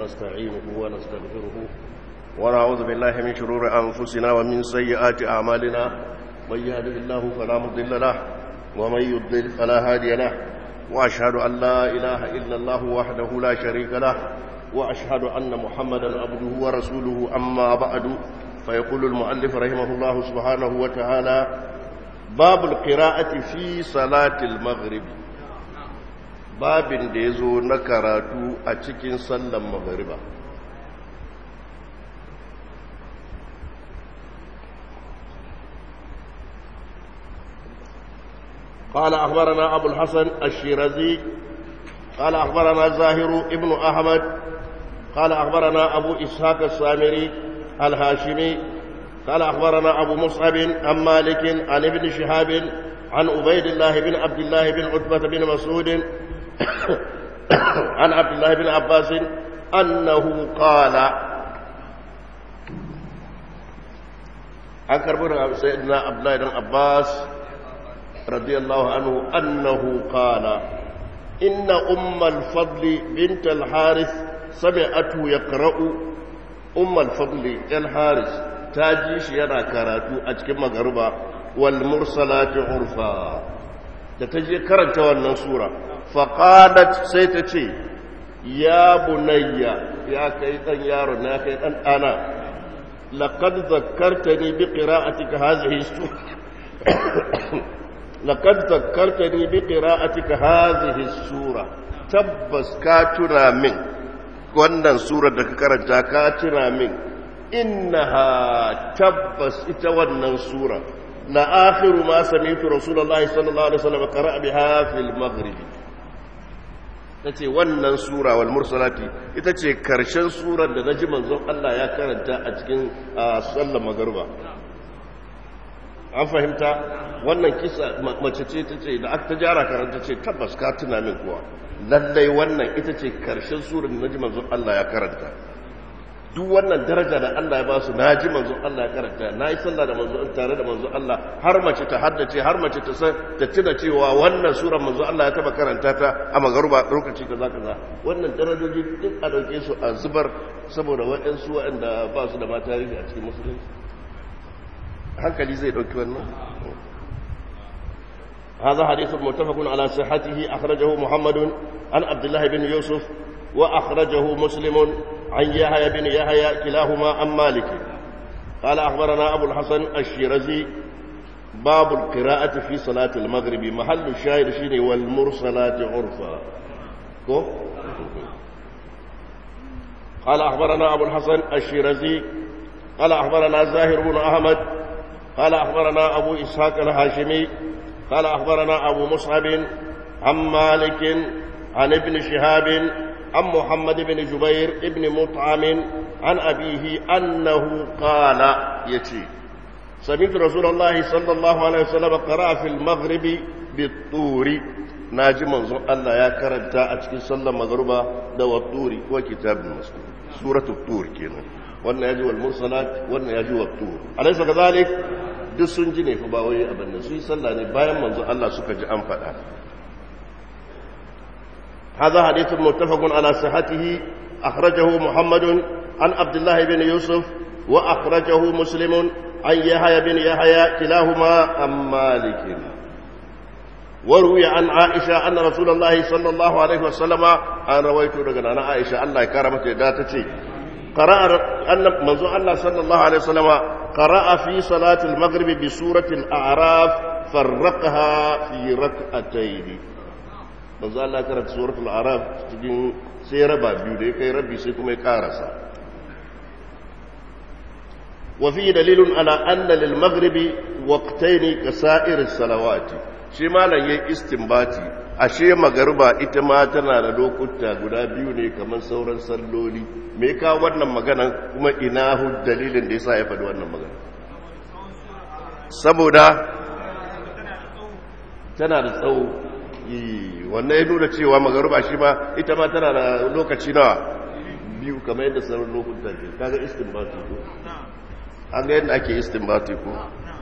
ونستعينه ونستغفره ونعوذ بالله من شرور أنفسنا ومن سيئات أعمالنا من يهده الله فلا مضل له ومن يضلل فلا هادي له وأشهد أن لا إله إلا الله وحده لا شريك له وأشهد أن محمدا عبده ورسوله أما بعد فيقول المؤلف رحمه الله سبحانه وتعالى باب القراءة في صلاة المغرب babin da ya zo na karatu a cikin sallan magariba قال أخبرنا أبو الحسن الشيرازي قال أخبرنا زاهر ابن أحمد قال أخبرنا أبو إسحاق السامري الهاشمي قال أخبرنا أبو مصعب عن مالك عن ابن شهاب عن عبيد الله بن عبد الله بن عتبة بن مسعود عن عبد الله بن عباس أنه قال عن كربون سيدنا عبد الله بن عباس رضي الله عنه أنه قال إن أم الفضل بنت الحارث سمعته يقرأ أم الفضل الحارث تاجيش ينا كراتو أتكم مغربا والمرسلات عرفا تتجي كرنت والنصورة فقالت سيتتي يا بني يا كيتن يارو يا كيتن أنا لقد ذكرتني بقراءتك هذه السورة لقد ذكرتني بقراءتك هذه السورة تبس كاتنا من wannan surar da ka karanta ka tuna min innaha tabbas ita wannan sura la akhiru ma sami'tu rasulullahi sallallahu alaihi wasallam qara'a biha fil maghrib tace wannan sura wal mursalati ita ce karshen surar da naji manzon Allah ya karanta a cikin sallar magruba an fahimta wannan kisa mace ce ta ce da aka jara karanta ce tabbas ka tuna min kuwa lallai wannan ita ce karshen surar da naji manzon Allah ya karanta duk wannan daraja da Allah ya ba su naji manzon Allah ya karanta na yi sallah da manzon tare da manzon Allah har mace ta haddace har mace ta san ta tuna cewa wannan surar manzon Allah ya taba karanta ta a magaruba lokaci kaza kaza wannan darajoji duk a dauke su a zubar saboda waɗansu waɗanda ba su da ma tarihi a cikin musulunci hankali zai ɗauki wannan هذا حديث متفق على صحته أخرجه محمد عن عبد الله بن يوسف وأخرجه مسلم عن يحيى بن يحيى كلاهما عن مالك قال أخبرنا أبو الحسن الشيرزي باب القراءة في صلاة المغرب محل الشاهد شيني والمرسلات عرفا قال أخبرنا أبو الحسن الشيرزي قال أخبرنا زاهر بن أحمد قال أخبرنا أبو إسحاق الهاشمي قال أخبرنا أبو مصعب عن مالك عن ابن شهاب عن محمد بن جبير ابن مطعم عن أبيه أنه قال يتي سمعت رسول الله صلى الله عليه وسلم قرأ في المغرب بالطور ناجي منظر الله يا كرنتا أتكي صلى مغربا دو الطور وكتاب المسلم سورة الطور كينا wannan ya ji wal mursalat wannan ya ji wa tur alaysa kadhalik duk sun ji ne fa ba wai abin da su yi sallah ne bayan manzo Allah suka ji an faɗa هذا حديث متفق على صحته أخرجه محمد عن عبد الله بن يوسف وأخرجه مسلم عن يحيى بن يحيى كلاهما عن مالك وروي عن عائشة أن رسول الله صلى الله عليه وسلم أن رويت رجلا أنا عائشة الله كرمت داتتي قرأ أن منذ الله صلى الله عليه وسلم قرأ في صلاة المغرب بسورة الأعراف فرقها في ركعتين manzo Allah karanta suratul araf cikin sai raba biyu da ya kai rabi sai kuma ya karasa wa fi dalilun ala anna lil maghribi waqtayn ka sa'ir salawati shi malan yayin istinbati ashe magariba ita ma tana da lokuta guda biyu ne kamar sauran salloli me ka wannan magana kuma ina hu dalilin da yasa ya faɗi wannan magana saboda tana da tsawo wannan ya nuna cewa magaruba shi ma ita ma tana da lokaci nawa biyu kamar yadda sauran lokuta ke kaga istinbati ko an ga yadda ake istinbati ko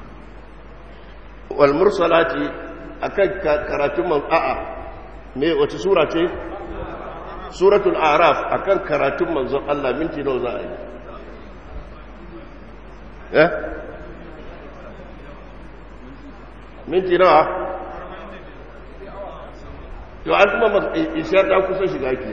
wal mursalati akan karatun man a'a me wace sura ce suratul araf akan karatun manzon Allah minti nawa za a yi eh minti nawa to an kuma ishar ta kusa shiga ke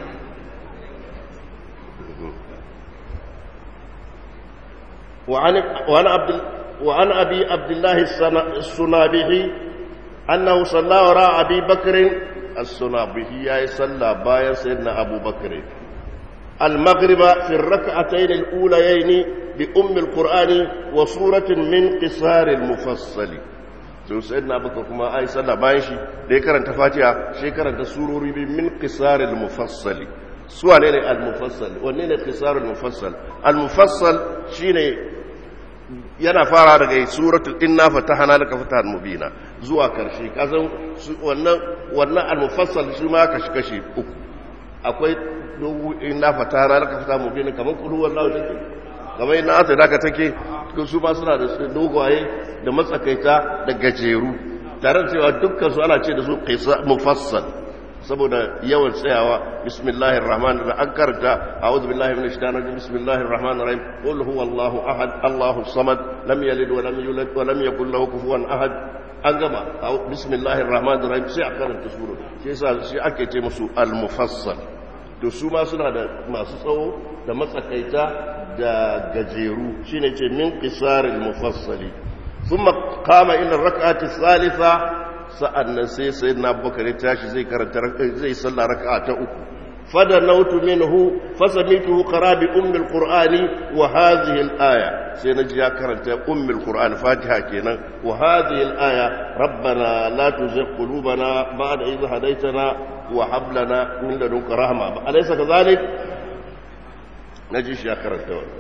وعن وعن عبد وعن ابي عبد الله السنابحي انه صلى وراء ابي بكر السنابحي يا صلى بايا سيدنا ابو بكر المغرب في الركعتين الاوليين بام القران وسوره من قصار المفصل to sayyidina abubakar kuma ai sallah bayan shi da ya karanta fatiha shi karanta surori bi min qisaril mufassali su wane ne al-mufassal wanne ne qisarul mufassal al-mufassal shine yana fara daga suratul inna fatahna laka fatahan mubina zuwa karshe kasan wannan wannan al-mufassal shi ma kashi kashi uku akwai dogo inna fatahna laka fatahan mubina kaman kullu wallahu take kamar inna ata daka take su ma suna da dogaye da matsakaita da gajeru tare da cewa dukkan su ana ce da su mufassal saboda yawan tsayawa bismillahir rahmanir rahim an karanta a'udhu billahi minash shaitanir rajim bismillahir rahmanir rahim qul huwallahu ahad allahu samad lam yalid wa lam yulad wa lam yakul lahu kufuwan ahad an gama bismillahir rahmanir rahim sai a karanta sura shi yasa shi ake ce musu al mufassal to su ma suna da masu tsawo da matsakaita da gajeru shine ce min qisaril mufassali thumma qama ila rak'ati thalitha sa'annan sai sayyidina abubakar ya tashi zai karanta zai salla raka'a ta uku fada nautu minhu fasamituhu qara bi ummi alqur'ani wa hadhihi alaya sai naji ya karanta ummi alqur'an fatiha kenan wa hadhihi alaya rabbana la tuzigh qulubana ba'da idh hadaytana wa hab lana min ladunka rahma alaysa kadhalik naji shi ya karanta wannan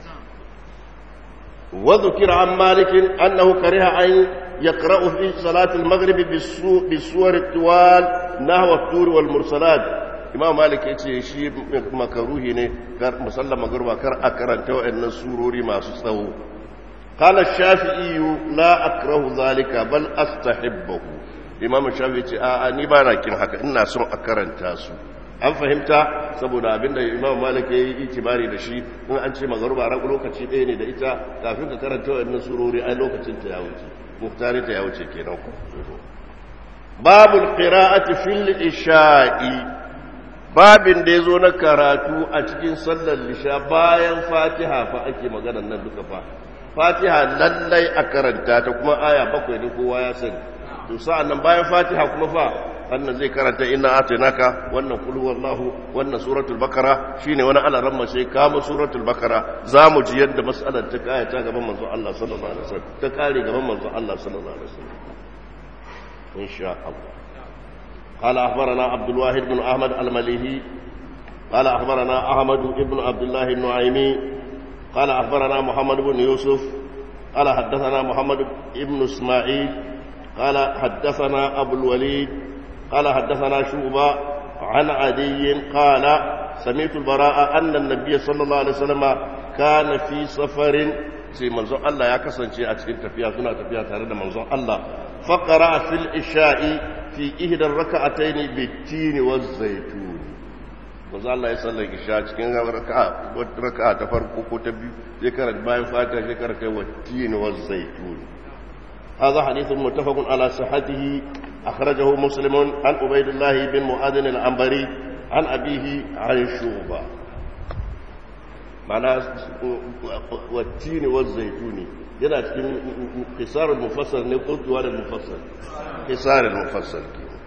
وذكر عن مالك أنه كره أن يقرأ في صلاة المغرب بالسور الطوال نحو الطور والمرسلات إمام مالك يتي شيء مكروه ne musalla magruba kar a karanta wayannan surori masu tsawo قال الشافعي لا أكره ذلك بل أستحبه إمام الشافعي يتي آآ ni ba na kin haka ina son a karanta su an fahimta saboda abinda imam malik ya yi itibari da shi in an ce magaruba ran lokaci ɗaya ne da ita kafin ka karanta wannan surori ai lokacin ta ya wuce muhtari ta ya wuce kenan ku babul qira'ati fil isha'i babin da yazo na karatu a cikin sallar lisha bayan fatiha fa ake maganar nan duka fa fatiha lallai a karanta ta kuma aya bakwai ne kowa ya sani to sa'an nan bayan fatiha kuma fa wannan zai karanta inna atinaka wannan kul huwallahu wannan suratul bakara shine wani alaran mace kama suratul bakara zamu ji yadda mas'alar ta kaya ta gaban manzo Allah sallallahu alaihi wasallam ta kare gaban manzo Allah sallallahu alaihi wasallam insha Allah قال أخبرنا عبد الواحد بن أحمد المليهي قال أخبرنا أحمد بن عبد الله النعيمي قال أخبرنا محمد بن يوسف قال حدثنا محمد بن إسماعيل قال حدثنا أبو الوليد قال حدثنا شعبة عن عدي قال سمعت البراء أن النبي صلى الله عليه وسلم كان في سفر sai manzon Allah ya kasance a cikin tafiya suna tafiya tare da manzon Allah faqara fil isha'i fi ihdar raka'atayn bitini waz zaitun manzon Allah ya sallar isha cikin raka'a raka'a ta farko ko ta biyu zai karanta bayan fatiha zai karanta wattini waz zaitun هذا حديث متفق على صحته أخرجه مسلم عن عبيد الله بن معاذ العنبري عن أبيه عن شعبة معنى والتين والزيتون yana cikin kisarar mufassal ne ko tuwar mufassal kisarar mufassal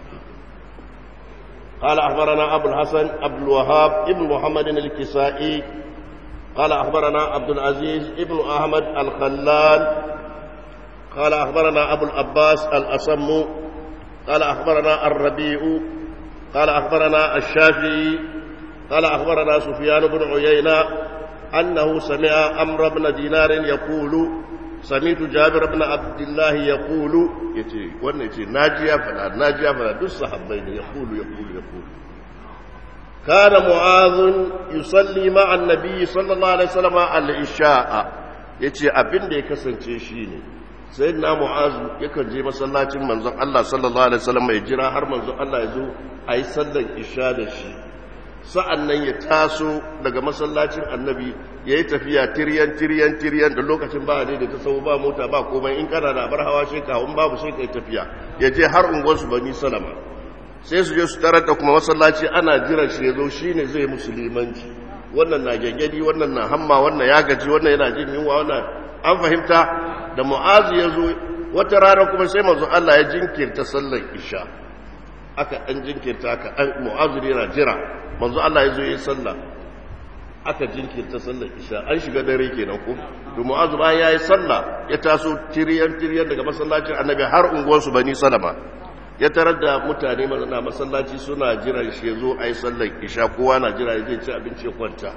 قال أخبرنا أبو الحسن عبد الوهاب ابن محمد الكسائي قال أخبرنا عبد العزيز ابن أحمد الخلال قال أخبرنا أبو العباس الأصم قال أخبرنا الربيع قال أخبرنا الشافعي قال أخبرنا سفيان بن عيينة أنه سمع أمر بن دينار يقول سمعت جابر بن عبد الله يقول يتي وانا يتي ناجيا فلا ناجيا فلا دس صحابين يقول يقول يقول كان معاذ يصلي مع النبي صلى الله عليه وسلم العشاء يتي أبن دي كسن شيني sai na mu'azu yakan je masallacin manzon Allah sallallahu alaihi wasallam ya jira har manzon Allah ya zo a yi sallar isha da shi sa'an nan ya taso daga masallacin annabi ya yi tafiya tiryan tiryan tiryan da lokacin ba ne da ta sau ba mota ba komai in kana da bar hawa shi kawun babu sai ka yi tafiya ya je har unguwarsu bani salama sai su je su tarar da kuma masallaci ana jiran shi ya zo shi ne zai musulmanci wannan na gyangyaɗi wannan na hamma wannan ya gaji wannan yana jin yunwa wannan an fahimta da mu'azu ya zo wata rana kuma sai manzo Allah ya jinkirta sallar isha aka ɗan jinkirta aka an mu'azu yana jira manzo Allah ya zo yi sallah aka jinkirta sallar isha an shiga dare kenan ko to mu'azu bayan yayi sallah ya taso tiriyan tiriyan daga masallacin annabi har unguwarsu bani salama ya tarar da mutane na masallaci suna jiran shi zo a yi sallar isha kowa na jira zai ci abinci ya kwanta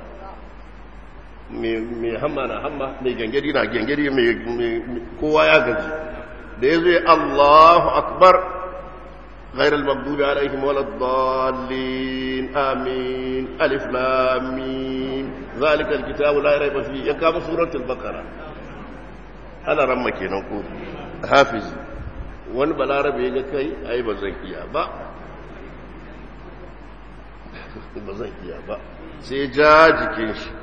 mai hamma na hamma mai gangari na gangari kowa ya gaji da ya zai allahu akbar غير المغضوب عليهم ولا الضالين آمين ألف لامين ذلك الكتاب لا ريب فيه يقام سورة البقرة أنا رمك نقول حافظ wani balarabe ga kai ai ba zan iya ba ba zan iya ba sai ja jikin shi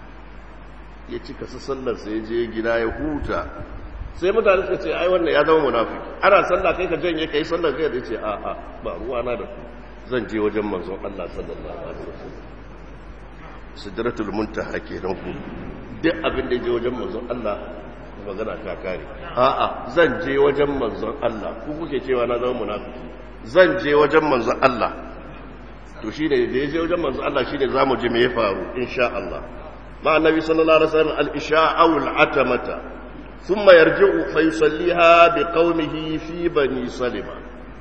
ya cika su sallar sai je gida ya huta sai mutane suka ce ai wannan ya zama munafiki ana sallah kai ka janye kai sallar kai da ce a a ba ruwa na da ku zan je wajen manzon Allah sallallahu alaihi wasallam sidratul muntaha kenan ku duk abin da je wajen manzon Allah magana ta kare a'a zan je wajen manzon Allah ku kuke cewa na zama munafiki zan je wajen manzon Allah to shine da ya je wajen manzon Allah shine zamu je me ya faru insha Allah ma annabi sallallahu alaihi wasallam al-isha aw al-atamata thumma yarji'u fa yusalliha bi qaumihi fi bani salima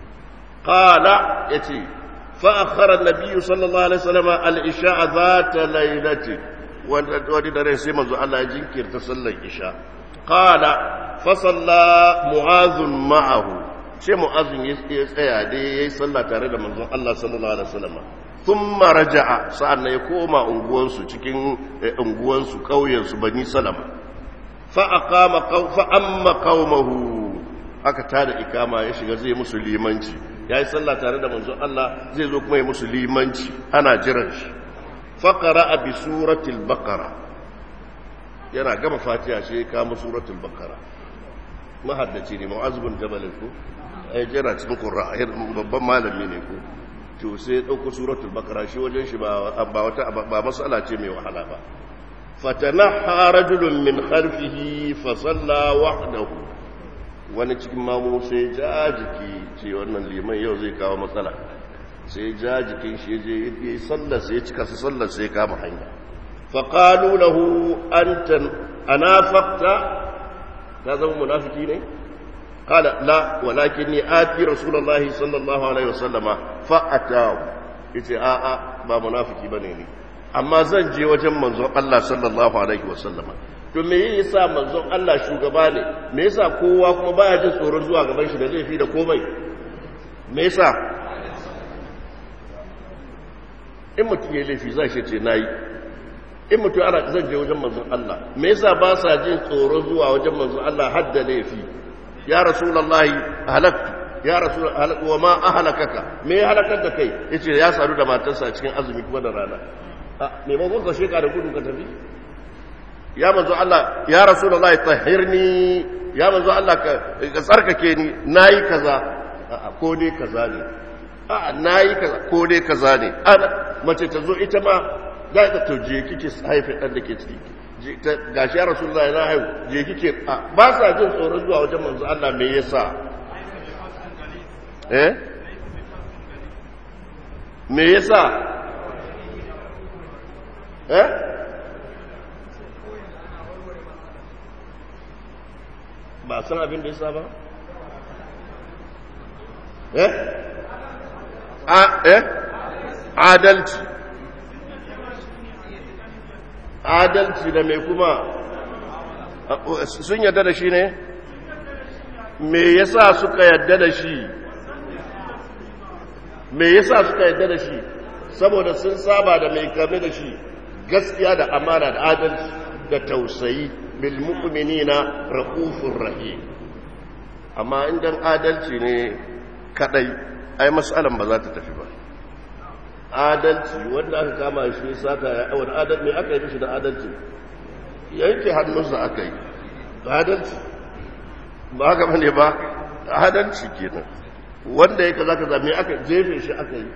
qala yati fa akhara an-nabiy sallallahu alaihi wasallam al-isha dhata laylati wani dare sai manzo Allah ya jinkirta sallar isha قال فصلى معاذ معه sai mu'azin ya tsaya dai ya yi sallah tare da manzon Allah sallallahu alaihi wasallam thumma raja'a sa'an ya koma unguwansu cikin unguwansu kauyensu bani salama fa aqama fa amma qaumahu aka tada ikama ya shiga zai musu limanci yayi sallah tare da manzon Allah zai zo kuma ya musu limanci ana jiran shi fa qara'a bi suratil baqara yana gama fatiha sai ya kama suratul bakara mahaddaci ne ma'azubin jabalin ku ai jira cikin qur'a babban malami ne ku to sai ya dauko suratul bakara shi wajen shi ba wata ba mas'ala ce mai wahala ba fatanaha rajulun min khalfihi fa salla wahdahu wani cikin mamu sai ja jiki ce wannan liman yau zai kawo matsala sai ja jikin shi je yi sallar sai ya cika su sallar sai ya kama hanya فقالوا له أنت أنافقت هذا هو منافقين قال لا ولكني آتي رسول الله صلى الله عليه وسلم فأتاه yace a'a ba munafiki bane ne amma zan je wajen manzon Allah sallallahu alaihi wasallam to me yasa manzon Allah shugaba ne me yasa kowa kuma baya jin tsoron zuwa gaban shi da laifi da komai me yasa in mutum ya laifi zai ce nayi in mutum ana zan je wajen manzon Allah me yasa ba sa jin tsoro zuwa wajen manzon Allah hadda laifi ya rasulullahi halaktu ya rasul wa ma ahlakaka me ya halakar da kai yace ya sadu da matarsa cikin azumi kuma da rana a me ba ka sheka da gudu ka tafi ya manzon Allah ya rasulullahi tahhirni ya manzon Allah ka tsarkake ni nayi kaza a ko dai kaza ne a nayi kaza ko dai kaza ne ana mace ta zo ita ma za ka to je kike haife ɗan da ke ciki ga shi ya rasulullah ya haihu je kike ba sa jin tsoron zuwa wajen manzo Allah me yasa eh me yasa eh ba san abin da yasa ba eh a eh adalci adalci da mai kuma sun yadda da shi ne me yasa suka yadda da shi me yasa suka yadda da shi saboda sun saba da mai kame da shi gaskiya da amana da adalci da tausayi bil mu'minina raufur rahim amma indan adalci ne kadai ai mas'alan ba za ta tafi ba adalci wanda aka kama shi sata ya wani adalci mai aka yi mishi da adalci yanke hannunsa aka yi adalci ba haka bane ba adalci kenan wanda ya kaza kaza mai aka jefe shi aka yi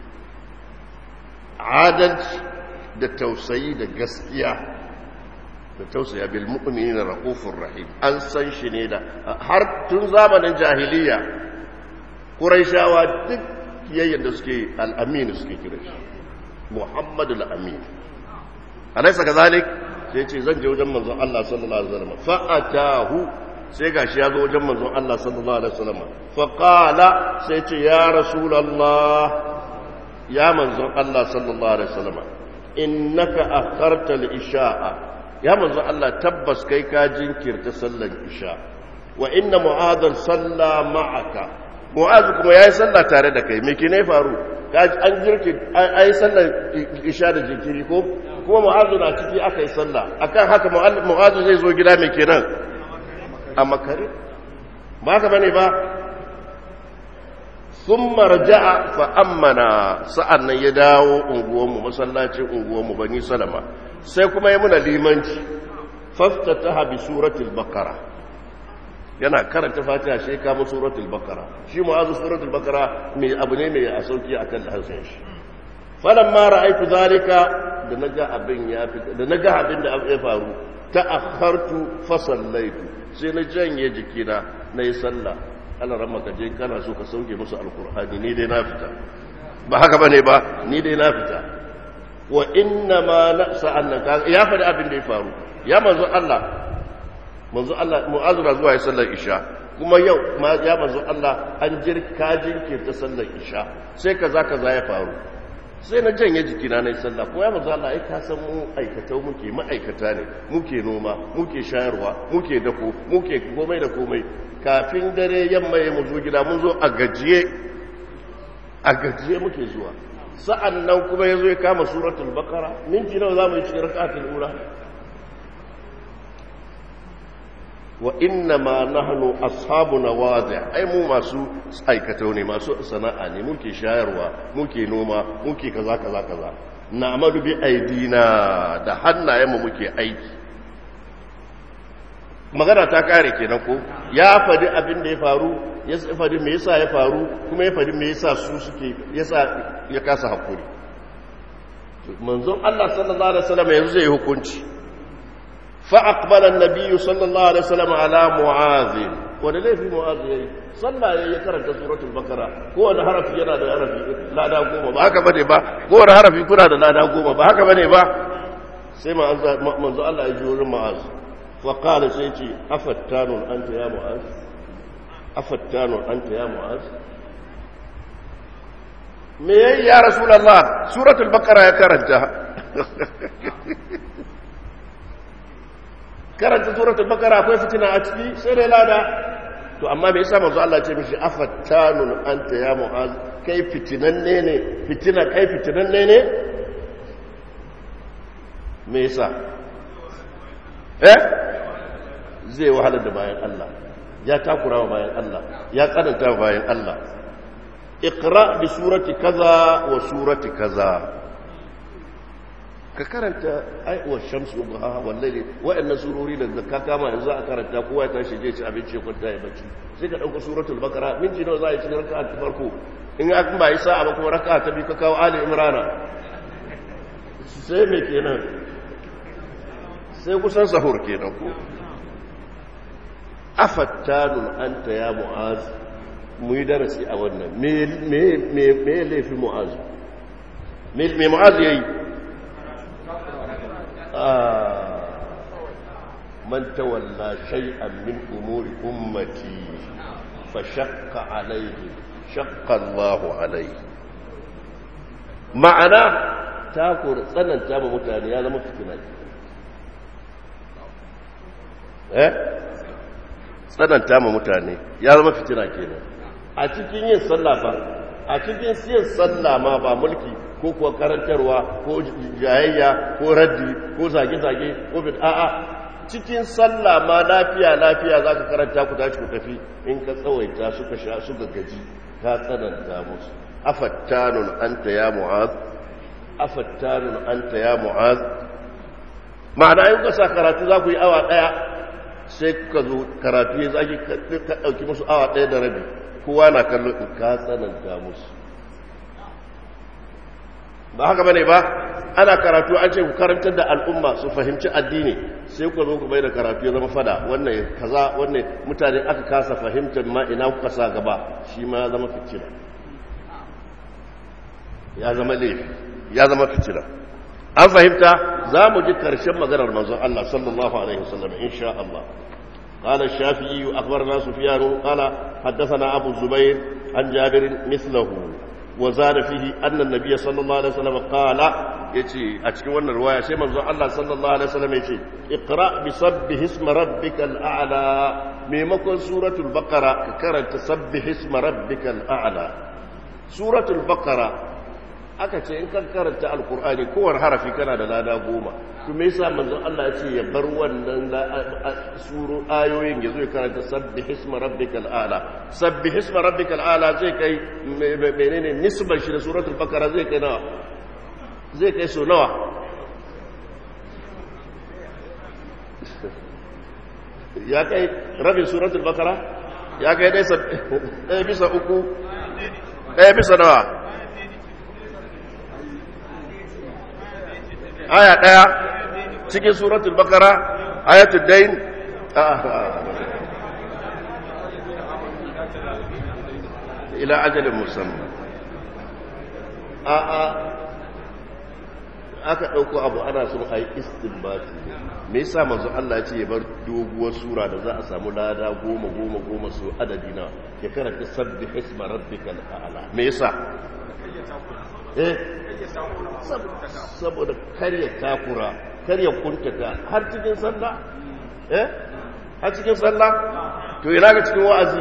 adalci da tausayi da gaskiya da tausaya bil mu'minina rahufur rahim an san shi ne da har tun zamanin jahiliya quraishawa duk yayin da suke al-amin suke kira shi muhammadu al-amin alaysa kazalik sai ce zan je wajen manzon Allah sallallahu alaihi wasallam fa atahu sai gashi ya zo wajen manzon Allah sallallahu alaihi wasallam fa qala sai ce ya rasulullah ya manzon Allah sallallahu alaihi wasallam innaka akharta al-isha'a ya manzo Allah tabbas kai ka jinkirta sallar isha wa inna mu'adhan salla ma'aka mu'adh kuma yayi sallah tare da kai me ke ne faru an jirki ai sallar isha da jinkiri ko kuma mu'adh na ciki aka yi sallah akan haka mu'adh zai zo gida me kenan a makare ba ka bane ba ثم رجع فأمنا سألنا يداو unguwanmu masallacin unguwanmu bani salama sai kuma ya muna limanci faftataha bi suratul baqara yana karanta fatiha sai kama suratul baqara shi mu'azu suratul baqara mai abu ne mai a sauki akan harshen shi falamma ra'aytu zalika da naga abin ya fita da naga abin da ya faru ta'akhartu fa sallaitu sai na janye jikina nayi sallah Allah ran maka je kana so ka sauke musu alkur'ani ni dai na fita ba haka bane ba ni dai na fita wa inna ma na'sa annaka ya faɗi abin da ya faru ya manzo Allah manzo Allah mu'azura zuwa ya sallar isha kuma yau ma ya manzo Allah an jirka jinkirta sallar isha sai kaza kaza ya faru sai na janye jikina na yi sallah ko ya manzo Allah ai ka san mu aikatau muke ma'aikata ne muke noma muke shayarwa muke dako muke komai da komai kafin dare yamma ya zo gida mun zo a gajiye a gajiye muke zuwa sa'an nan kuma ya zo ya kama suratul bakara minti nawa za mu yi cikin raka'atul ura wa inna ma nahnu ashabu nawazi ai mu masu aikatau ne masu sana'a ne muke shayarwa muke noma muke kaza kaza kaza na'malu bi aidina da hannayenmu muke aiki magana ta kare kenan ko ya faɗi abin da ya faru ya faɗi me yasa ya faru kuma ya faɗi me yasa su suke yasa ya kasa hakuri manzon Allah sallallahu alaihi wasallam yanzu zai hukunci fa aqbala an-nabiy sallallahu alaihi wasallam ala mu'az wanda laifi mu'az yayi sallah yayi ya karanta suratul bakara ko wanda harafi yana da harafi lada goma ba haka bane ba ko wanda harafi kuna da lada goma ba haka bane ba sai manzo Allah ya ji wurin mu'az وقال سيتي أفتان أنت يا معاذ أفتان أنت يا معاذ me ya rasulallah suratul baqara ya karanta karanta suratul baqara akwai fitina a ciki sai dai lada to amma me yasa manzo Allah ya ce mishi afattanun anta ya mu'az kai fitinanne ne fitina kai fitinanne ne me yasa eh zai wahala da bayan Allah ya takura wa bayan Allah ya tsananta wa bayan Allah iqra bi surati kaza wa surati kaza ka karanta ai wa shamsu duha wallahi wa'annan surori da ka kama yanzu a karanta kowa ya tashi je ci abinci kwanta ya bacci sai ka dauko suratul baqara minti nawa za a yi cikin raka'a ta farko in an ba yi sa'a ba kuma raka'a ta biyu ka kawo ali imrana sai me kenan sai kusan sahur kenan ko afattanun anta ya mu'az mu yi darasi a wannan me laifin mu'az me mu'az ya yi man tawalla shay'an min umuri ummati fa shaqqa alayhi shaqqa Allahu alayhi ma'ana ta kore tsananta ma mutane ya zama fitina eh tsananta ma mutane ya zama fitina kenan a cikin yin sallah fa a cikin yin sallah ma ba mulki ko kuwa karantarwa ko jayayya ko raddi ko zage-zage ko bid a'a cikin sallah ma lafiya lafiya za ka karanta ku tashi ku tafi in ka tsawaita suka sha suka gaji ka tsananta musu afattanun anta ya mu'az afattanun anta ya mu'az ma'ana in ka sa karatu za ku yi awa daya sai ka zo karatu ya zaki ka ɗauki musu awa ɗaya da rabi kowa na kallo in ka tsananta musu ba haka bane ba ana karatu an ce ku karantar da al'umma su fahimci addini sai ku zo ku bai da karatu ya zama fada wannan kaza wannan mutane aka kasa fahimtar ma ina kuka sa gaba shi ma ya zama fitina ya zama laifi ya zama fitina an fahimta za mu ji karshen maganar manzon Allah sallallahu alaihi wasallam insha Allah قال الشافعي أخبرنا سفيان قال حدثنا أبو الزبير عن جابر مثله وزاد فيه أن النبي صلى الله عليه وسلم قال يتي أتكي وانا رواية سيما الله صلى الله عليه وسلم يتي اقرأ بصبه اسم ربك الأعلى ميمكن سورة البقرة كرنت سبح اسم ربك الأعلى سورة البقرة aka ce in kan karanta alkur'ani kowane harafi kana da lada goma to me yasa manzon Allah ya ce ya bar wannan suru ayoyin ya zo ya karanta sabbih isma rabbikal a'la sabbih isma rabbikal a'la zai kai menene nisban shi da suratul baqara zai kai nawa zai kai so nawa ya kai rabin suratul baqara ya kai dai ɗaya bisa uku ɗaya bisa nawa aya ɗaya cikin suratul bakara ayatul dain ila ajalin musamman a a aka ɗauko abu ana sun a yi istinbati me yasa manzo Allah ce ya bar doguwar sura da za a samu lada goma goma goma su adadi na ya karanta sabbi hisma rabbikal a'la me yasa eh saboda karya takura karya kuntata har cikin sallah eh har cikin sallah to ina ga cikin wa'azi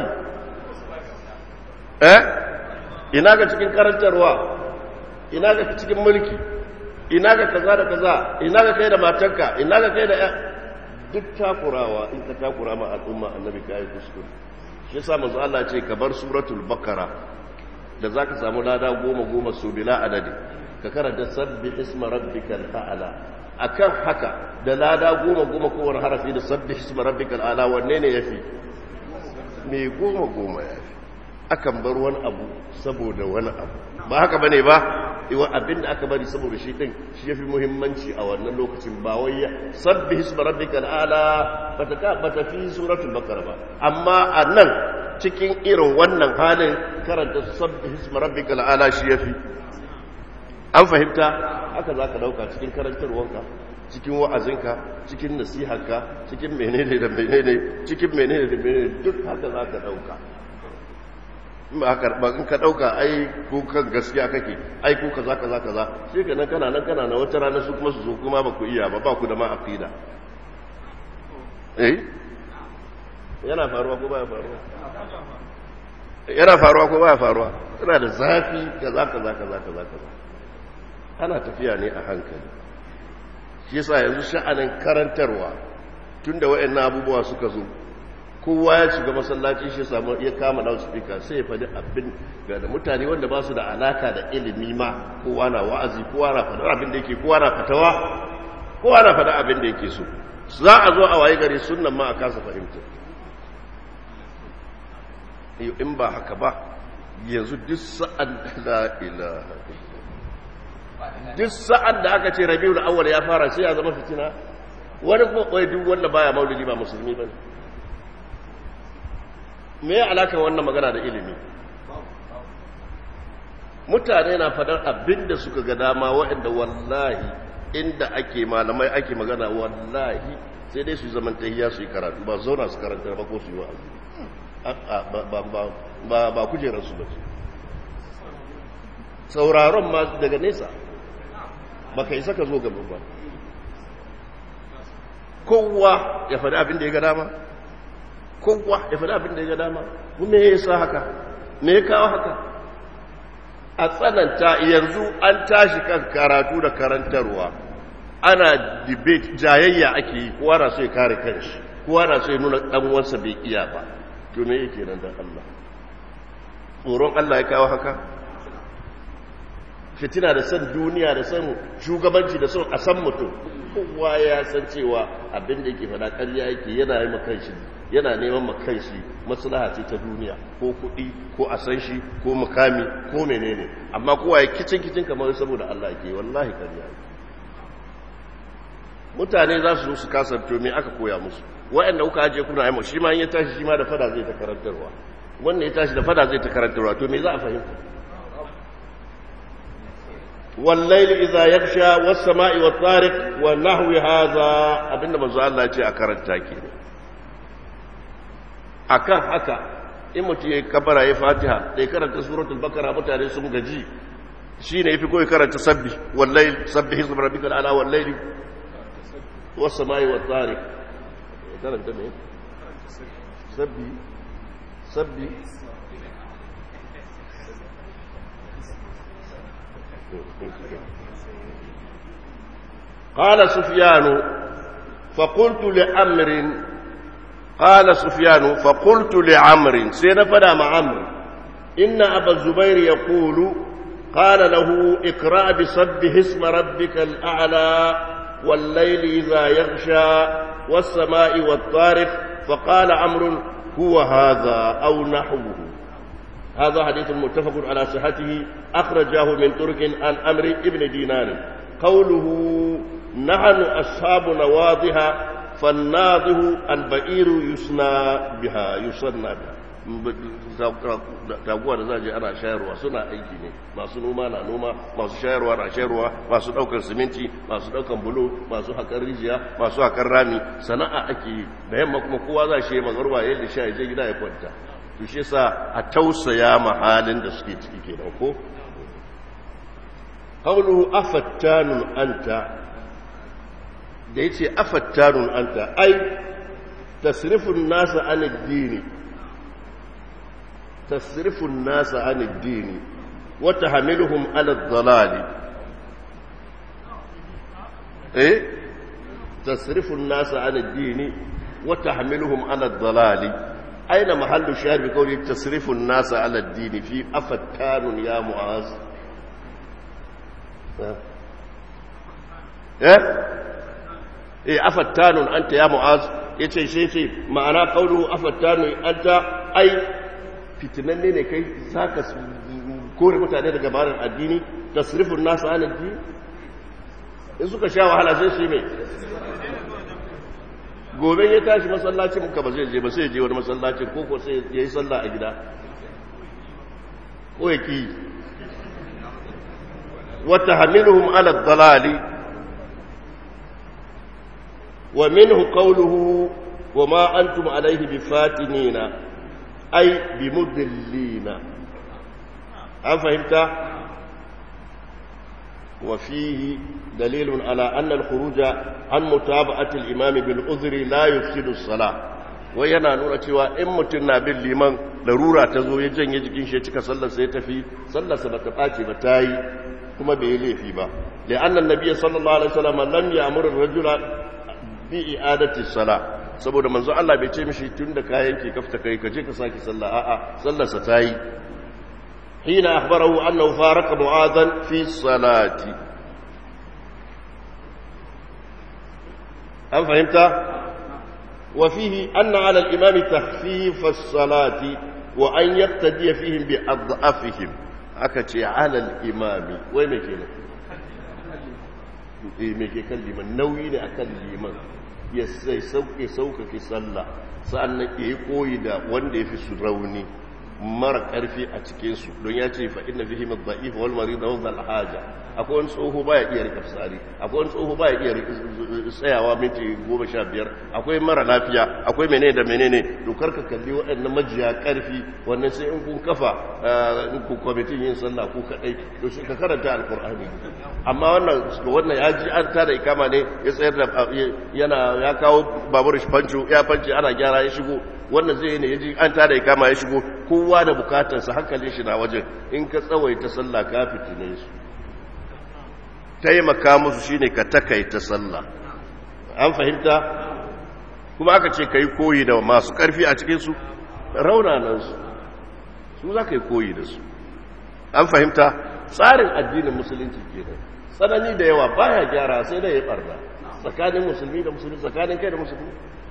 eh ina ga cikin karantarwa ina ga cikin mulki ina ga kaza da kaza ina ga kai da matanka ina ga kai da duk takurawa in ka takura ma al'umma annabi kai kuskure shi yasa manzo Allah ce ka bar suratul bakara da zaka samu lada goma goma su bila adadi ka karanta sabbi isma rabbikal a'la akan haka da lada goma goma kowane harafi da sabbi isma rabbikal a'la wanne ne yafi me goma goma yafi akan bar wani abu saboda wani abu ba haka bane ba iwa abinda aka bari saboda shi din shi yafi muhimmanci a wannan lokacin ba wai sabbi isma rabbikal a'la bata ka bata fi suratul baqara ba amma anan cikin irin wannan halin karanta sabbi isma rabbikal a'la shi yafi an fahimta haka za ka dauka cikin karantarwanka cikin wa'azinka cikin nasiharka cikin menene da menene cikin menene da menene duk haka za ka dauka ba in ka dauka ai ko kan gaskiya kake ai ko kaza kaza kaza sai ka nan kana nan kana na wata rana su kuma su zo kuma ba ku iya ba ba ku da ma aqida eh yana faruwa ko baya faruwa yana faruwa ko baya faruwa yana da zafi kaza kaza kaza kaza kaza ana tafiya ne a hankali shi yasa yanzu sha'anin karantarwa tunda wayannan abubuwa suka zo kowa ya shiga masallaci shi samu ya kama loudspeaker sai ya faɗi abin ga da mutane wanda ba su da alaka da ilimi ma kowa na wa'azi kowa na faɗa abin da yake kowa na fatawa kowa na faɗa abin da yake so za a zo a waye gari sunnan ma a kasa fahimta in ba haka ba yanzu duk sa'an la ilaha duk sa'an da aka ce rabiul awwal ya fara sai ya zama fitina wani kuma koyi duk wanda baya maulidi ba musulmi bane me ya alaka wannan magana da ilimi mutane na fadar abinda suka ga dama waɗanda wallahi inda ake malamai ake magana wallahi sai dai su zaman tahiyya su yi karatu ba zauna su karanta ba ko su yi wa'azi ba kujerarsu ba ce sauraron ma daga nesa ba ka isa ka zo gaba ba kowa ya faɗi abin da ya ga dama kowa ya faɗi abin da ya ga dama me ya sa haka me ya kawo haka a tsananta yanzu an tashi kan karatu da karantarwa ana debate jayayya ake yi kowa na so ya kare kanshi kowa na so ya nuna ɗan wansa bai iya ba to me yake nan da Allah tsoron Allah ya kawo haka fitina da son duniya da son shugabanci da son a san mutum kowa ya san cewa abin da yake faɗa ƙarya yake yana yi makanshi yana neman makanshi maslaha ce ta duniya ko kuɗi ko a san shi ko mukami ko menene amma kowa ya kicin kicin kamar saboda Allah yake wallahi ƙarya yake mutane za su zo su kasance me aka koya musu waɗanda kuka ajiye kuna yi shi ma in ya tashi shi ma da fada zai ta karantarwa wannan ya tashi da fada zai ta karantarwa to me za a fahimta والليل إذا يغشى والسماء والطارق ونحو هذا abinda manzo Allah ce a karanta ke akan haka in mutum ya kabara ya fatiha da ya karanta suratul bakara mutane sun gaji shi ne ya fi koyi karanta sabbi wallahi sabbi hizb rabbikal ala wallahi was samai wat tariq karanta me sabbi sabbi قال سفيان فقلت لعمر قال سفيان فقلت لعمر سينفدا مع عمرو إن أبا الزبير يقول قال له اقرأ بسبح اسم ربك الأعلى والليل إذا يغشى والسماء والطارق فقال عمرو هو هذا أو نحوه هذا حديث متفق على صحته أخرجاه من ترك عن أمر ابن دينار قوله نحن أصحاب نواضها فالناضه البئير يسنى بها يسنى بها taguwa da za je ana shayarwa suna aiki ne masu noma na noma masu shayarwa na shayarwa masu daukar siminti masu daukan bulo masu haƙar rijiya masu haƙar rami sana'a ake yi da yamma kuma kowa za shi yi magarwa yadda sha je gida ya kwanta to shi sa a tausaya ma halin da suke ciki kenan ko qawluhu afattanun anta da yace afattanun anta ai tasrifun nasa an ad-dini tasrifun nasa an ad-dini wa tahmiluhum ala ad-dalali eh tasrifun nasa an ad-dini wa tahmiluhum ala ad-dalali أين محل الشاهد بقوله تصرف الناس على الدين في أفتان يا معاذ إيه إيه أفتان أنت يا معاذ yace shi ce ma'ana kaulu afattanu anta ai fitinanne ne kai zaka kore mutane daga barin addini tasrifun nasu an addini in suka sha wahala sai shi mai gobe ya tashi masallacin muka ba zai je ba sai je wani masallacin ko ko sai ya yi sallah a gida ko ya ki wata hamiluhum ala dalali wa minhu qawluhu wa ma antum alayhi bifatinina ay bimudillina an fahimta وفيه دليل على أن الخروج عن متابعة الإمام بالعذر لا يفسد الصلاة وينا نورا cewa in mutum na bin liman larura ta zo ya janye jikin shi cika sallar sai tafi sallar sa bata bace ba tayi kuma bai yi laifi ba li'anna an-nabiy sallallahu alaihi wasallam lam ya'muru ar-rajula bi i'adati salah saboda manzo Allah bai ce mishi tunda kayan ke kafta kai ka je ka saki sallah a'a sallar sa tayi حين أخبره أنه فارق معاذا في الصلاة هل فهمت؟ وفيه أن على الإمام تخفيف الصلاة وأن يقتدي فيهم بأضعفهم أكتي على الإمام وين مكينا مكي كلمة نوين أكلمة يسي سوك سوك في صلى سألنا يقوي دا وان في سروني mara karfi a cikinsu don ya ce fa inna fihi madha'if wal marid wa dhal haja akwai wani tsoho baya iya rika fitsari akwai wani tsoho baya iya tsayawa minti goma sha biyar akwai mara lafiya akwai menene da menene dokar ka kalli waɗannan majiya karfi wannan sai in kun kafa in ku kwamitin yin sallah ku kadai to shi ka karanta alqur'ani amma wannan wannan ya ji an tada ikama ne ya tsayar da yana ya kawo babur fanco ya fanci ana gyara ya shigo wannan zai ne ya ji an tada ikama ya shigo kowa da bukatarsa hankalin shi na wajen in ka tsawaita sallah ka fitine su taimaka musu shine ka takaita sallah an fahimta kuma aka ce ka yi koyi da masu karfi a cikinsu raunanansu su za ka yi koyi da su an fahimta tsarin addinin musulunci kenan tsanani da yawa baya gyara sai da ya barna tsakanin musulmi da musulmi tsakanin kai da musulmi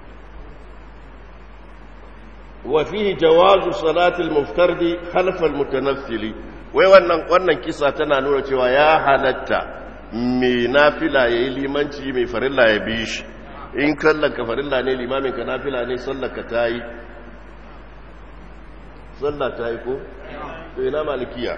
wa fihi jawazu salatil muftardi khalfa almutanaffili wai wannan wannan kisa tana nuna cewa ya halatta mai nafila yayi limanci mai farilla ya bi shi in kallon ka farilla ne limamin ka nafila ne sallar ka tayi sallah tayi ko to ina malikiya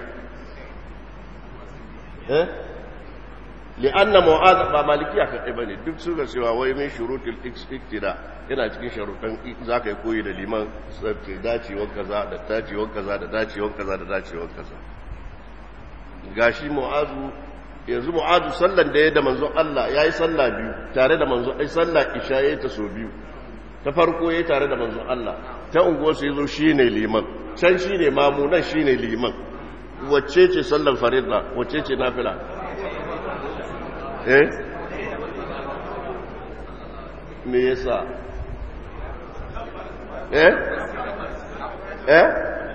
eh li'anna mu'adh ba malikiya kadai bane duk su ga cewa wai min shurutul iktida yana cikin sharuɗan zaka yi koyi da liman sai dacewar kaza da dacewar kaza da dacewar kaza da dacewar kaza gashi mu'azu yanzu mu'azu sallan da ya da manzon Allah yayi sallah biyu tare da manzon ai sallah isha yayi ta so biyu ta farko yayi tare da manzon Allah ta unguwar su yazo shine liman can shine mamu nan shine liman wacce ce sallan farilla wacce ce nafila eh me yasa eh eh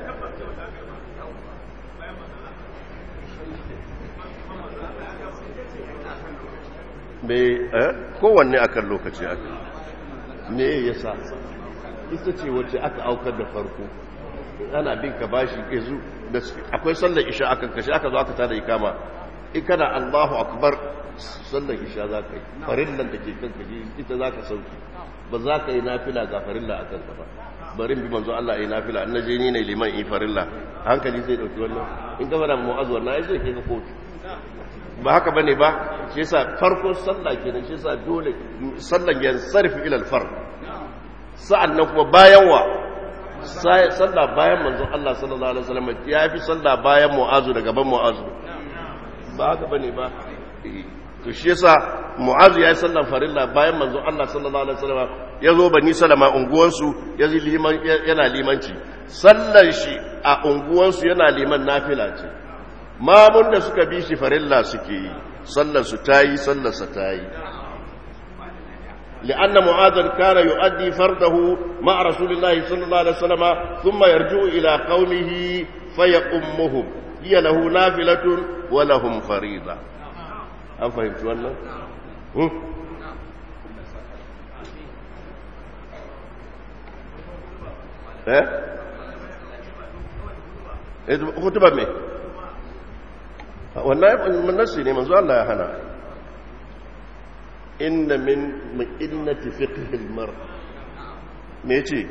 me eh kowanne akan lokaci aka me yasa ita ce wacce aka aukar da farko ana bin ka bashi yanzu da akwai sallar isha akan kashi aka zo aka tada ikama in kana Allahu akbar sallar isha za ka yi farillan da ke kanka ita za ka sauki ba za ka yi nafila ga farilla a kanka ba barin bi manzo Allah yi nafila an naje ni ne liman yi farilla hankali zai dauki wannan in ka fara mu'azzu wannan ai zai kai ka kotu ba haka bane ba shi yasa farkon sallah kenan shi yasa dole sallan yan sarfi ila al-fard sa'annan kuma bayan wa sallah bayan manzo Allah sallallahu alaihi wasallam ya fi sallah bayan mu'azu da gaban mu'azu ba haka bane ba to shi yasa mu'azu ya yi sallan farilla bayan manzo Allah sallallahu alaihi wasallam ya zo bani salama unguwansu ya liman yana limanci sallan shi a unguwansu yana liman nafila ce mamun da suka bi shi farilla suke yi sallar su tayi sallar sa tayi لأن معاذ كان يؤدي فرده مع رسول الله صلى الله عليه وسلم ثم يرجع إلى قومه فيقمهم هي له نافلة ولهم فريضة an fahimci wannan? eh? eh hutuba me? wannan nasi ne manzo Allah ya hana inna min ma'innati fiqhil mar me ce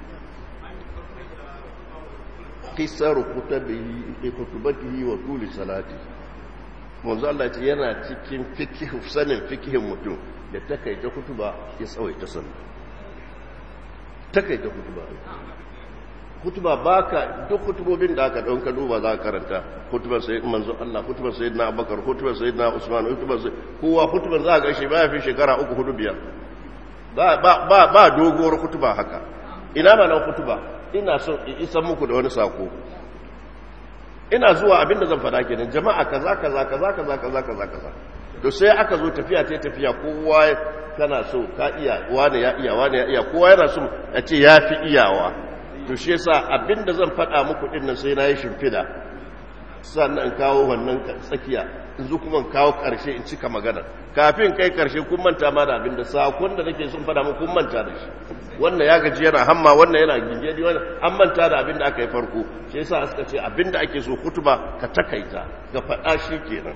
kisaru kutubihi kutubatihi wa tuli salatihi manzo Allah ce yana cikin fikihu sanin fikihin mutum da takaita kutuba ya tsawaita sallah takaita kutuba kutuba baka duk kutubobin da aka dauka duba za ka karanta kutubar sayyid manzo Allah kutubar sayyidina Abubakar kutubar sayyidina Usman kutubar kowa kutubar za ka ga shi baya fi shekara uku hudu biyar ba ba ba doguwar kutuba haka ina ma nan kutuba ina so in isa muku da wani sako ina zuwa abinda zan fada kenan jama'a kaza kaza kaza kaza kaza kaza kaza to sai aka zo tafiya ta tafiya kowa kana so ka iya wani ya iya wani ya iya kowa yana so a ce ya fi iyawa to shi yasa abinda zan fada muku din nan sai na yi shimfida sannan in kawo wannan tsakiya in zo kuma kawo karshe in cika magana kafin kai karshe kun manta ma da abinda sakon da nake son fada muku kun manta da shi wannan ya gaji yana hamma wannan yana gingedi wannan an manta da abin da aka yi farko shi yasa suka ce abin da ake so kutuba ka takaita ga faɗa shi kenan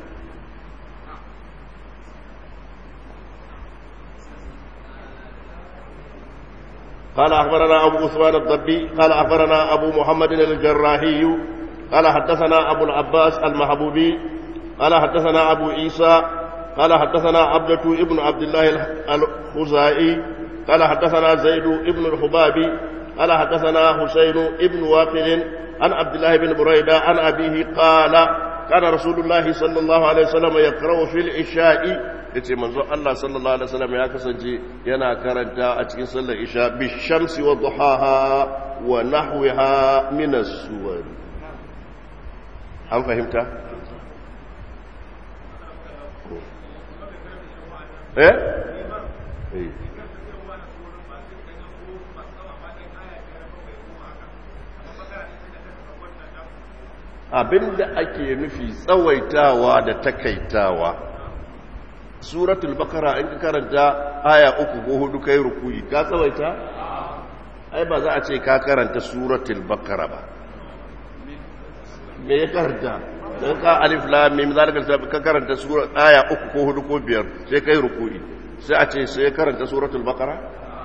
قال أخبرنا أبو عثمان الضبي قال أخبرنا أبو محمد الجراحي قال حدثنا أبو العباس المحبوبي قال حدثنا أبو عيسى قال حدثنا عبدة ابن عبد الله الخزائي قال حدثنا زيد ابن الحبابي قال حدثنا حسين ابن واقل عن عبد الله بن بريدة عن أبيه قال كان رسول الله صلى الله عليه وسلم يقرأ في العشاء yace manzo Allah sallallahu alaihi wasallam ya kasance yana karanta a cikin sallar isha bi shamsi wa duhaha wa nahwiha min as-suwar an fahimta eh eh abinda ake nufi tsawaitawa da takaitawa suratul bakara in ka karanta aya uku ko hudu kai rukuyi ka tsawaita ai ba za a ce ka karanta suratul bakara ba me ya karanta don ka alif lam mim zalika ka karanta sura aya uku ko hudu ko biyar sai kai rukuyi sai a ce sai karanta suratul bakara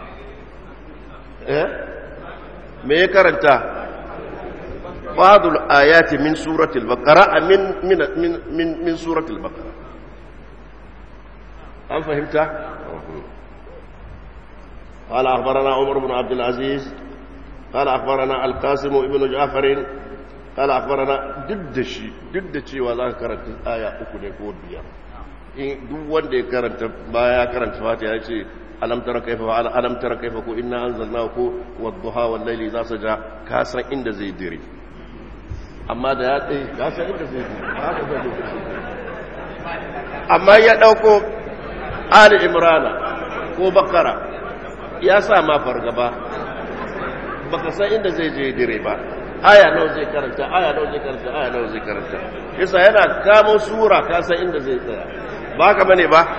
eh me ya karanta ba'dul ayati min suratul bakara min min min min suratul bakara an fahimta قال أخبرنا عمر بن عبد العزيز قال أخبرنا القاسم ابن جعفر قال أخبرنا ضد شيء ضد شيء وذا كرنت آية أكو نكو بيا duk wanda ya karanta baya karanta fatiha ya ce alam tara kaifa wa alam tara kaifa ko inna anzalnahu ko wadduha wal layli za saja ka san inda zai dire amma da ya tsaye ka san inda zai dire haka zai amma ya dauko ali imrana ko bakara ya sa ma fargaba baka san inda zai je dire ba aya nawa zai karanta aya nawa zai karanta aya nawa zai karanta yasa yana kamo sura ka san inda zai tsaya ba ka bane ba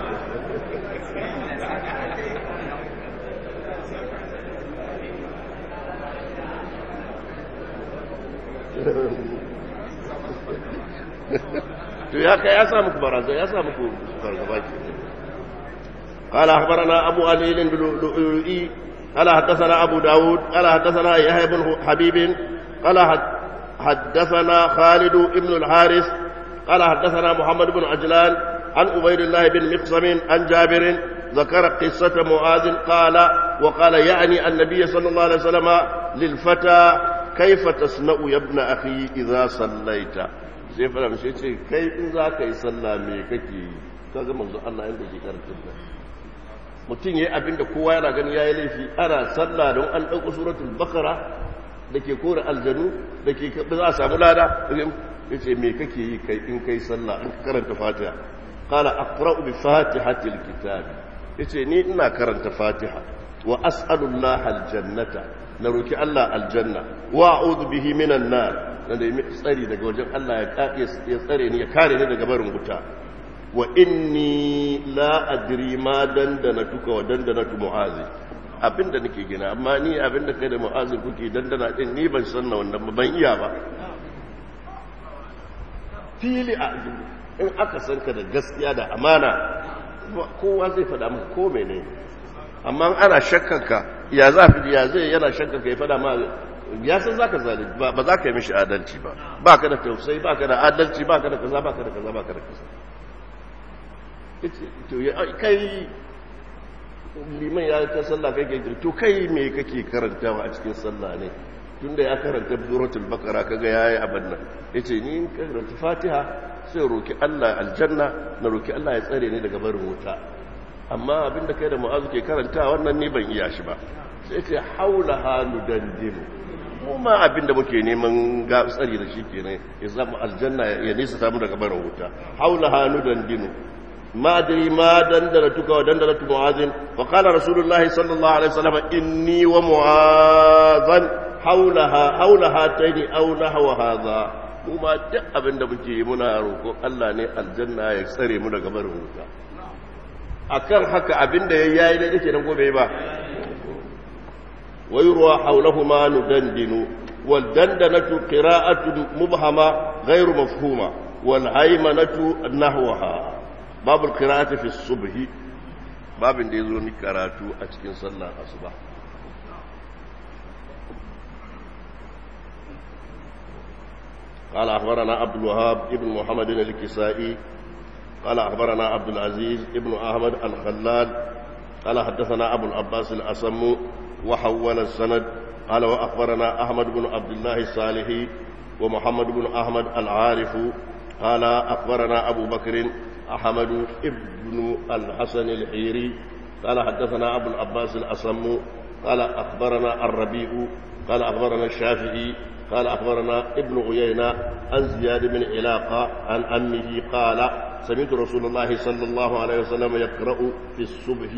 to ya kai ya sa muku barazan ya sa muku fargaba ke قال أخبرنا أبو علي اللؤلؤي قال حدثنا أبو داود قال حدثنا يحيى بن حبيب قال حدثنا خالد بن الحارث قال حدثنا محمد بن عجلان عن عبيد الله بن مقسم عن جابر ذكر قصة معاذ قال وقال يعني النبي صلى الله عليه وسلم للفتى كيف تصنع يا ابن أخي إذا صليت sai fara mace ce kai in za ka yi sallah me kake ka ga manzo Allah inda ke karatun nan mutum yayi abin da kowa yana gani yayi laifi ana sallah don an dauko suratul bakara da ke kore aljanu da ke za a samu lada yace me kake yi kai in kai sallah in ka karanta fatiha qala aqra'u bi fatihatil kitab yace ni ina karanta fatiha wa as'alullaha aljannata na roki Allah aljanna wa a'udhu bihi minan nar na da yi tsari daga wajen Allah ya tsare ni ya kare ni daga barin wuta wa inni la adri ma dandana tuka wa dandana tu mu'azi abinda nake gina amma ni abinda kai da mu'azi kuke dandana din ni ban san na wannan ban iya ba fili a in aka san ka da gaskiya da amana kowa zai faɗa maka ko menene amma ana shakkanka ya za fi ya zai yana shakkanka ya faɗa ma ya san za ka zalunci ba za ka yi mishi adalci ba ba ka da tausayi ba ka da adalci ba ka da kaza ba ka da kaza ba ka da kaza kai liman ya ta sallah kai kai to kai me kake karantawa a cikin sallah ne tunda ya karanta suratul baqara kaga yayi abin nan yace ni in karanta fatiha sai roki Allah aljanna na roki Allah ya tsare ni daga barin wuta amma abinda kai da mu'azu ke karanta wannan ni ban iya shi ba sai ce haula halu dandimu mu ma abinda muke neman ga tsari da shi kenan ya zama aljanna ya nisa samu daga barin wuta haula halu dandinu ما أدري ما دندنتك ودندنة معاذ وقال رسول الله صلى الله عليه وسلم إني ومعاذا حولها حول هاتين أو نحو هذا وما duk abin da muke yi muna roƙon Allah ne aljanna ya tsare mu daga barin wuta akan haka abin da yayi ne yake nan gobe ba wayruwa hawlahuma nudandinu wal dandanatu qira'atu mubhama ghayru mafhuma wal haymanatu nahwaha babu kirata fi subhi babin da ya zo ni karatu a cikin sallar asuba قال أخبرنا عبد الوهاب ابن محمد الكسائي قال أخبرنا عبد العزيز ابن أحمد الخلال قال حدثنا أبو العباس الأسم وحول السند قال وأخبرنا أحمد بن عبد الله الصالحي ومحمد بن أحمد العارف قال أخبرنا أبو بكر أحمد ابن الحسن الحيري قال حدثنا أبو العباس الأصم قال أخبرنا الربيع قال أخبرنا الشافعي قال أخبرنا ابن عيينة عن زياد بن علاقة عن أمه قال سمعت رسول الله صلى الله عليه وسلم يقرأ في الصبح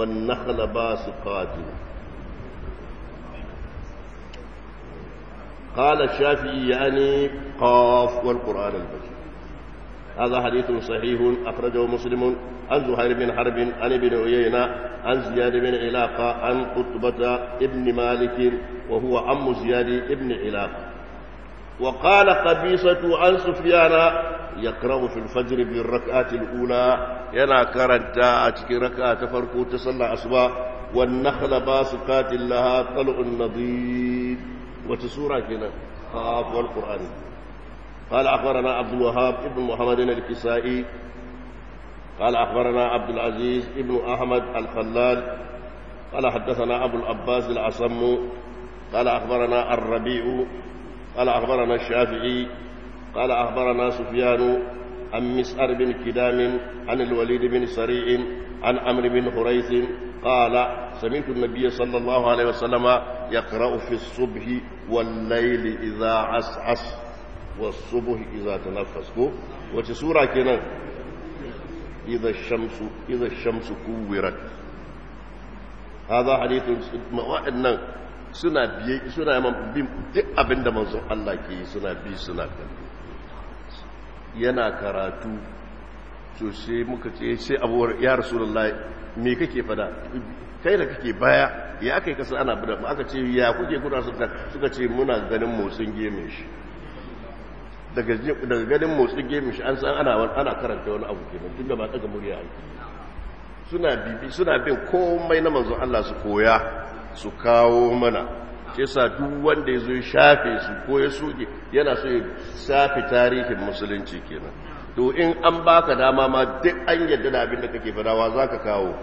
والنخل باسقات قال الشافعي يعني قاف والقرآن المجيد هذا حديث صحيح أخرجه مسلم عن زهير بن حرب عن ابن عيينة عن زياد بن علاقة عن قطبة ابن مالك وهو عم زياد ابن علاقة وقال قبيصة عن سفيان يقرأ في الفجر بالركعة الأولى ينا كرنتا أتكي ركعة فرقو تصلى أصبع والنخل باسقات لها طلع النضيد وتسورة كنا خاف والقرآن قال أخبرنا عبد الوهاب ابن محمد الكسائي قال أخبرنا عبد العزيز ابن أحمد الخلال قال حدثنا أبو العباس العصم قال أخبرنا الربيع قال أخبرنا الشافعي قال أخبرنا سفيان عن مسعر بن كدام عن الوليد بن سريع عن عمرو بن حريث قال سمعت النبي صلى الله عليه وسلم يقرأ في الصبح والليل إذا عسعس والصبح إذا تنفس وتسورة كنا إذا الشمس إذا الشمس كورت هذا حديث وأن suna biye suna yaman bin duk abin da manzon Allah ke yi suna bi suna kallo yana karatu to sai muka ce sai abuwar ya rasulullah me kake fada kai da kake baya ya aka yi kasa ana bada aka ce ya kuke kuna suka suka ce muna ganin motsin gemin shi daga daga ganin motsin gemin shi an san ana ana karanta wani abu kenan tunda ba daga murya ake suna bibi suna bin komai na manzon Allah su koya su kawo mana ke sa duk wanda ya zo ya shafe su ko ya soke yana so ya shafe tarihin musulunci kenan to in an baka dama ma duk an yadda da abin da kake fadawa za ka kawo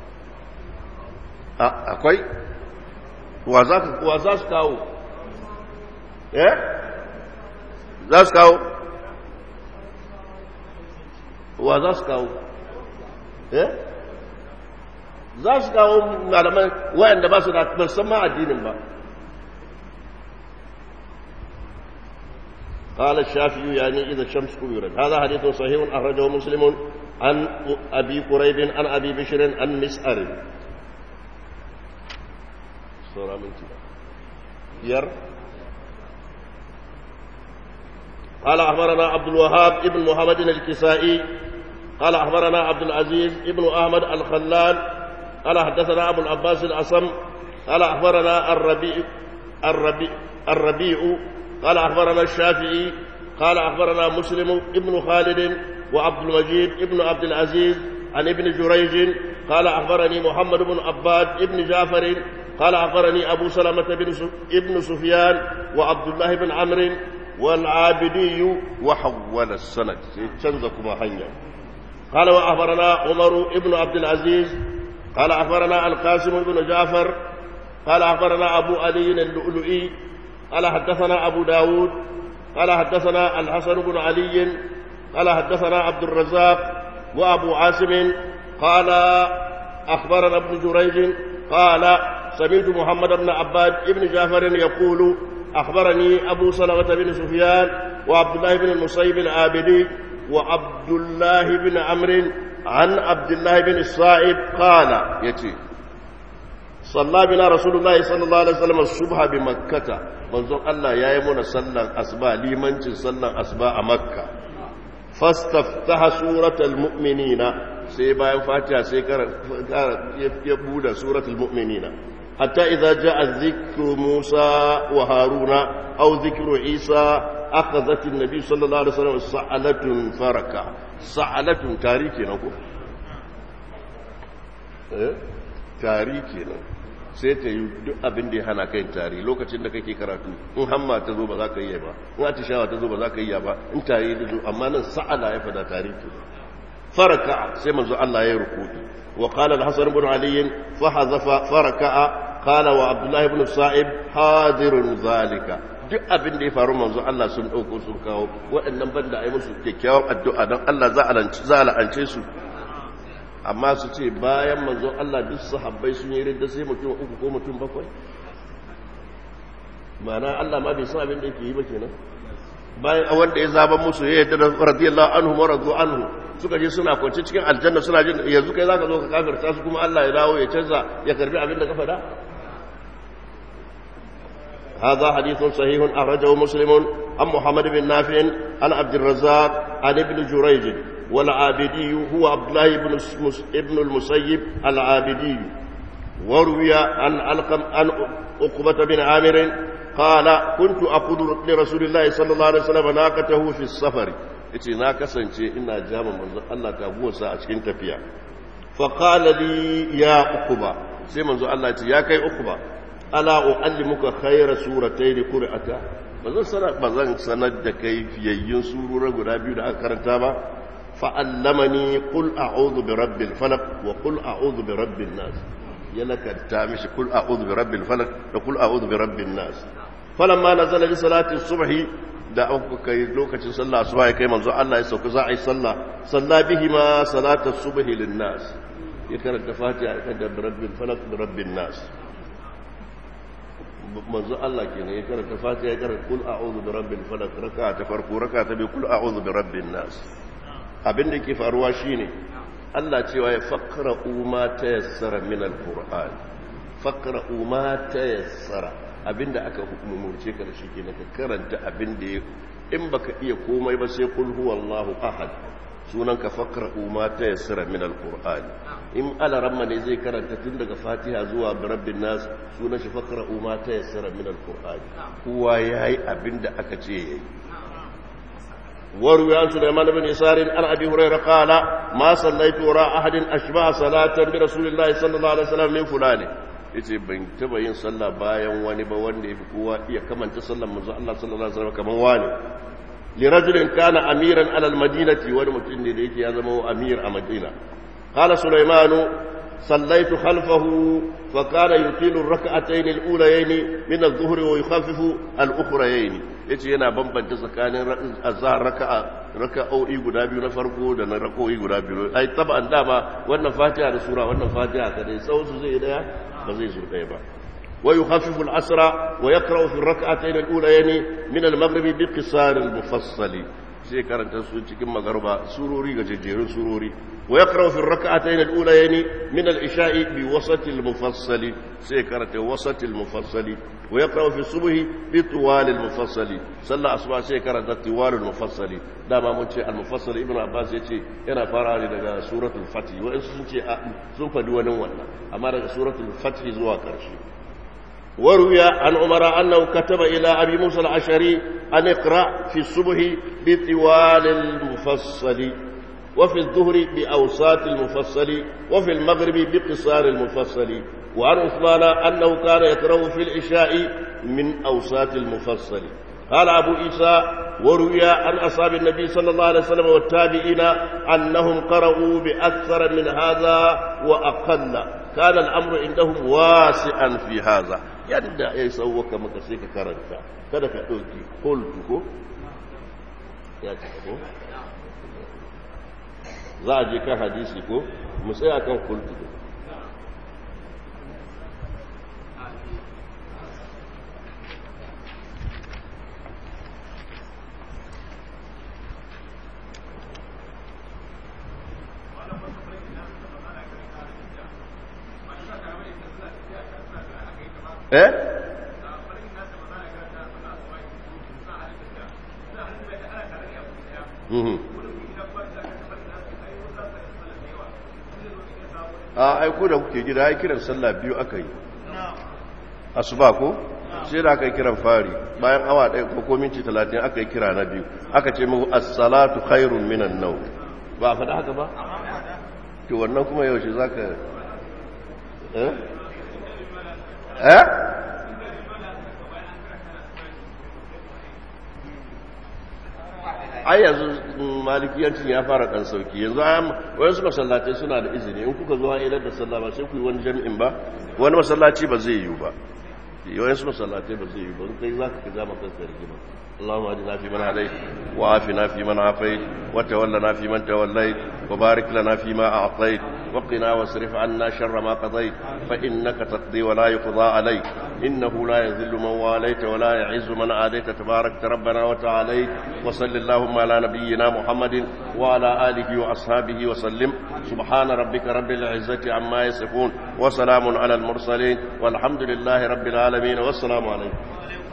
akwai wa za su kawo eh za su kawo wa za su kawo eh za su kawo malaman wayanda ba su da musamman addinin ba قال الشافعي يعني إذا الشمس كبرت هذا حديث صحيح أخرجه مسلم عن أبي قريب عن أبي بشر عن مسأر سورة من ير قال أخبرنا عبد الوهاب ابن محمد الكسائي قال أخبرنا عبد العزيز ابن أحمد الخلال قال حدثنا أبو العباس الأصم قال أخبرنا الربيع الربيع الربيع قال أخبرنا الشافعي قال أخبرنا مسلم ابن خالد وعبد المجيد ابن عبد العزيز عن ابن جريج قال أخبرني محمد بن عباد ابن جعفر قال أخبرني أبو سلمة بن ابن سفيان وعبد الله بن عمرو والعابدي وحول السند تنزكما حنيا قال وأخبرنا عمر ابن عبد العزيز قال أخبرنا القاسم بن جعفر قال أخبرنا أبو علي اللؤلؤي قال حدثنا أبو داود قال حدثنا الحسن بن علي قال حدثنا عبد الرزاق وأبو عاصم قال أخبرنا ابن جريج قال سمعت محمد بن عباد بن جعفر يقول أخبرني أبو سلمة بن سفيان وعبد الله بن المصيب العابدي وعبد الله بن عمرو عن عبد الله بن الصائب قال يتي صلى بنا رسول الله صلى الله عليه وسلم الصبح بمكة منظر الله يا يمون صلى أسباء لمن صلى أسباء مكة فاستفتح سورة المؤمنين سيبا فاتحة سيكر يبود سورة المؤمنين حتى إذا جاء ذكر موسى وهارون أو ذكر عيسى أخذت النبي صلى الله عليه وسلم سعلة فركة سعلة تاريخي نقول eh tari kenan sai ta yi duk abin da ya hana kai tari lokacin da kake karatu in hamma ta zo ba za ka yi ba in atishawa ta zo ba za ka yi ba in tari da zo amma nan sa'ala ya fada tari kenan faraka sai manzo Allah ya rukuki wa qala al-hasan ibn ali fa hazafa faraka qala wa abdullah ibn sa'ib hadirun zalika duk abin da ya faru manzo Allah sun dauko sun kawo waɗannan banda ayi musu kyakkyawan addu'a dan Allah za a lance za a la'ance su amma su ce bayan manzo Allah duk sahabbai sun yi ridda sai mutum uku ko mutum bakwai ma'ana Allah ma bai san abin da yake yi ba kenan bayan wanda ya zaba musu ya yadda radiyallahu anhu wa radu anhu suka je suna kwance cikin aljanna suna jin yanzu kai zaka zo ka kafirta su kuma Allah ya dawo ya canza ya karbi abin da ka faɗa هذا حديث صحيح أخرجه مسلم عن محمد بن نافع عن عبد الرزاق عن ابن جريج والعابدي هو عبد الله بن ابن المسيب العابدي وروي عن علقم عن عقبة بن عامر قال كنت أقود لرسول الله صلى الله عليه وسلم ناقته في السفر yace na kasance ina jama manzon Allah taguwarsa a cikin tafiya fa qala li ya uquba sai manzon Allah ce ya kai uquba ala uallimuka khayra suratayn qur'ata bazan sanar bazan sanar da kai fiyayyun surura guda biyu da aka karanta ba fa allamani qul a'udhu bi rabbil falaq wa qul a'udhu bi rabbin nas ya lakanta mishi qul a'udhu bi rabbil falaq da qul a'udhu bi rabbin nas falamma nazala li salati subhi da aka kai lokacin sallah asuba ya kai manzo Allah ya sauka za a yi sallah salla bihi ma salatu subhi lin nas ya karanta fatiha ya karanta rabbil falaq da rabbin nas manzo Allah kenan ya karanta fatiha ya karanta kul a'udhu bi rabbil falaq raka ta farko raka ta bi kul a'udhu bi rabbin nas abin da yake faruwa shine Allah cewa ya faqra'u ma tayassara min alquran faqra'u ma tayassara abinda aka hukumurce ka da shi ke ka karanta abinda ya in baka iya komai ba sai kul huwallahu ahad sunan ka fakra ma ta yassara min alquran in alaramma ne zai karanta tun daga fatiha zuwa rabbin nas sunan shi fakra ma ta yassara min alquran kowa yayi abinda aka ce yayi وروي عن سليمان بن يسار عن ابي هريره قال ما صليت وراء احد اشبه صلاه برسول الله صلى الله عليه وسلم من فلان yace ban taba yin sallah bayan wani ba wanda yafi kowa iya kamanta sallar manzo Allah sallallahu alaihi wasallam kaman wani li rajulin kana amiran ala almadinati wani mutum ne da yake ya zama amir a madina qala sulaimanu صليت خلفه فكان يطيل الركعتين الاوليين من الظهر ويخفف الاخريين yace yana bambanta tsakanin azhar raka'a raka'o'i guda biyu na farko da na raka'o'i guda biyu ai taban dama wannan fatiha da sura wannan fatiha kadai sau su zai daya ba zai zo daya ba wa yukhaffifu al-asra wa yaqra'u fi ar-rak'atayn al-ulayayn min al-maghrib bi qisar al-mufassal sai karanta su cikin magarba surori ga jejjerun surori ويقرأ في الركعتين الأوليين من العشاء بوسط المفصل سيكرة وسط المفصل ويقرأ في الصبح بطوال المفصل صلى أصبع سيكرة طوال المفصل دام منشي المفصل ابن عباس يتي أنا فراني لغا سورة الفتح وإن سنشي سنف دون ولا أما سورة الفتح زوا كرشي وروي عن عمر أنه كتب إلى أبي موسى العشري أن اقرأ في الصبح بطوال المفصل وفي الظهر بأوساط المفصل وفي المغرب بقصار المفصل وعن عثمان أنه كان يكره في العشاء من أوساط المفصل قال أبو عيسى وروي عن أصحاب النبي صلى الله عليه وسلم والتابعين أنهم قرأوا بأكثر من هذا وأقل كان الأمر عندهم واسعا في هذا yadda ya yi sauwaka maka sai ka karanta kada ka ɗauki kultu ko ya ce ko za a je kan hadisi ko mu tsaya kan kultu eh a aiko da kuke gida ya kiran sallah biyu aka yi asuba ko sai da aka yi kiran fari bayan awa ɗaya ko ko minti talatin aka yi kira na biyu aka ce muku as-salatu khairun minan nau ba a faɗa haka ba to wannan kuma yaushe zaka eh eh ai yanzu malikiyancin ya fara dan sauki yanzu wayansu masallatai suna da izini in kuka zuwa ilar da sallah ba sai ku yi wani jami'in ba wani masallaci ba zai yiwu ba wayansu masallatai ba zai yiwu ba kai za ka kaza maka rigima اللهم اهدنا فيمن هديت وعافنا فيمن عافيت وتولنا فيمن توليت وبارك لنا فيما اعطيت وقنا واصرف عنا شر ما قضيت فانك تقضي ولا يقضى عليك انه لا يذل من واليت ولا يعز من عاديت تبارك ربنا وتعاليت وصل اللهم على نبينا محمد وعلى اله واصحابه وسلم سبحان ربك رب العزه عما يصفون وسلام على المرسلين والحمد لله رب العالمين والسلام عليكم